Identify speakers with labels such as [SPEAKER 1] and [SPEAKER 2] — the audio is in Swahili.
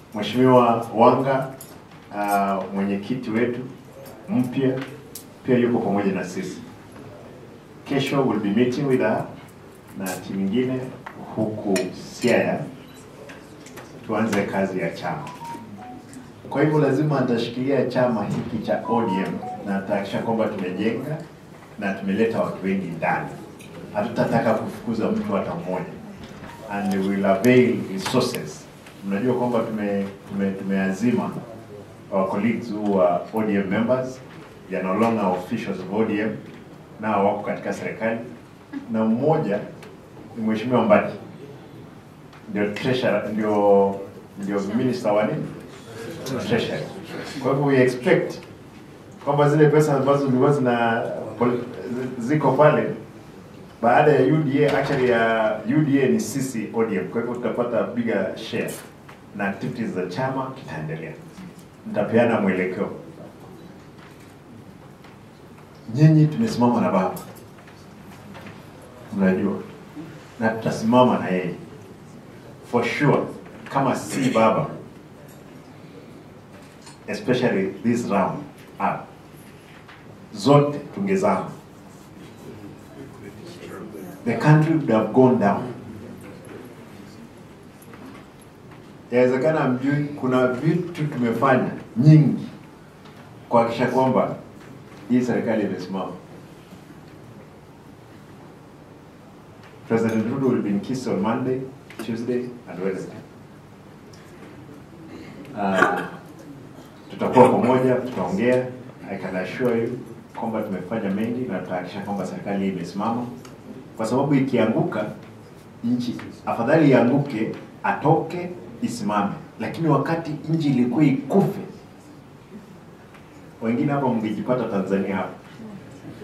[SPEAKER 1] Mheshimiwa Wanga uh, mwenyekiti wetu mpya pia yuko pamoja na sisi. Kesho will be meeting with her na timu nyingine huku Siaya tuanze kazi ya chama. Kwa hivyo lazima atashikilia chama hiki cha ODM na atahakikisha kwamba tumejenga na tumeleta watu wengi ndani. Hatutataka kufukuza mtu hata mmoja, and we will avail resources. Mnajua kwamba tume, tume, tumeazima our colleagues who are ODM members, they are no longer officials of ODM, nao wako katika serikali, na mmoja ni Mheshimiwa Mbadi ndio treasurer, ndio ndio minister wa nini treasury. Kwa hivyo we expect kwamba zile pesa ambazo zilikuwa zina ziko pale baada ya UDA, actually ya UDA ni sisi ODM, kwa hivyo tutapata bigger share na activities za chama kitaendelea. Nitapeana mwelekeo. Nyinyi tumesimama na baba, mnajua, na tutasimama na yeye for sure. Kama si baba, especially this round up, zote tungezama, the country would have gone down. Yawezekana mjui, kuna vitu tumefanya nyingi kuhakikisha kwamba hii serikali imesimama. President Ruto will be in Kisii on Monday, Tuesday and Wednesday. Uh, tutakuwa pamoja, tutaongea. I can assure you kwamba tumefanya mengi na tutahakikisha kwamba serikali hii imesimama, kwa sababu ikianguka nchi, afadhali ianguke, atoke, isimame. Lakini wakati nchi ilikuwa ikufe, wengine hapa mngejipata Tanzania hapa